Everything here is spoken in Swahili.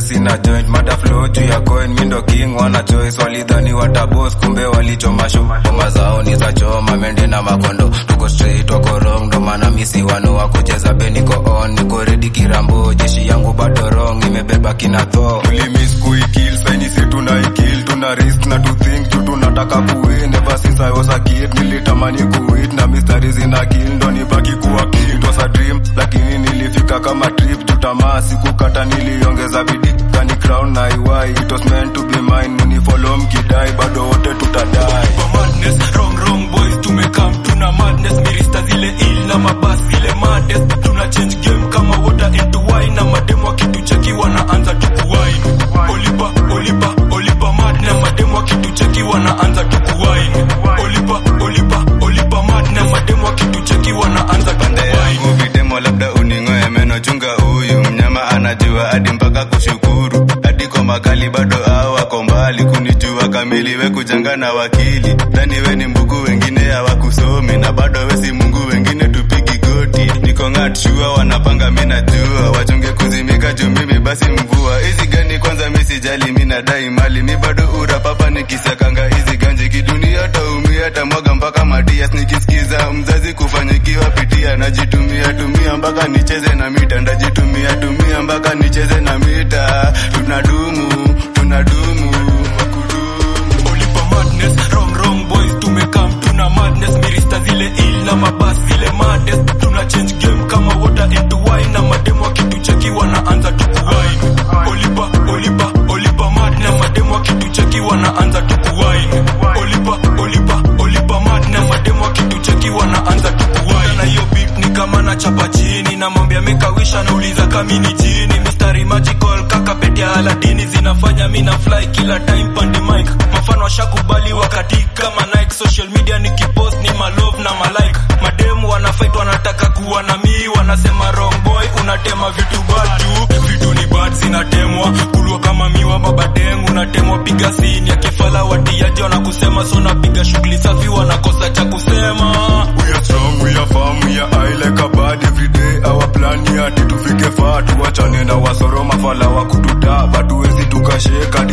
sina joint mata flow juu ya coin mindo king wana choice walidhani watabos kumbe walichoma show ngoma zao ni za choma mende na makondo tuko straight wako wrong ndo maana misi wano wa kucheza be niko on niko ready kirambo jeshi yangu bado wrong imebeba kina tho tulimiss kuikill saini si tunaikil tuna risk na to think juu tunataka kuwin ever since I was a kid nilitamani kuwit na mistari zina kill ndo nibaki kuwa kill it was a dream lakini nilifika kama trip juu tamaa sikukata niliongeza bidii kani crown na iwai it was meant to be mine mnifollow mkidai bado wote tutadai kwa madness wrong wrong boys tumekam tuna madness mirista zile ill na mabas zile madness tuna change game kama water into wine na mademo wakitucheki wanaanza tukuwine olipa olipa olipa madness mademo wakitucheki wanaanza tukuwine olipa olipa olipa madness mademo wakitucheki wanaanza pande tukuwine yangu videmo labda uningoe meno chunga huyu mnyama anajua hadi mpaka kushukuru hadi kwa makali bado hao wako mbali kunijua kamili we kujanga na wakili dhani we ni mbugu wengine hawakusomi na bado we si mungu wengine tupigi goti niko ng'at shua wanapanga mi najua wachunge kuzimika juu mimi basi mvua hizi gani kwanza mi sijali mi nadai mali mi bado ura papa nikisakanga hizi ganje kidunia taumia tamwaga mpaka matias nikisikiza mzazi kufanyikiwa pitia najitumia tumia mpaka nicheze na mita ndajitumia tumia mpaka nicheze na mita tunadumu tunadumu wakudumu olipa madness wrong wrong boys tumekam tuna madness mirista zile ill na mabas zile madness tuna change game kama water into wine na mademo wakitucheki wanaanza tukuwine olipa olipa olipa madness mademo wakitucheki wanaanza tukuwine olipa olipa olipa madness mademo wakitucheki wanaanza tukuwine na hiyo beat ni kama na chapa chini na mwambia mekawisha nauliza kamini chini mistari magical kaka pete ya aladini zinafanya mi na fly kila time pandi mic mafano washakubali wakati kama Nike social media nikipost ni malove na malike mademu wanafight wanataka kuwa na mi wanasema wrong boy unatema vitu bad juu vitu ni bad zinatemwa kulwa kama miwa babadeng unatemwa piga sini ya kifala watiaji wanakusema so napiga shughuli safi wanakosa cha kusema We are strong, we are firm, we are high like a bird every day. Our plan ni ati tufike far, tuachane na wasoro mafala wa kututa, but tuwezi tukasheka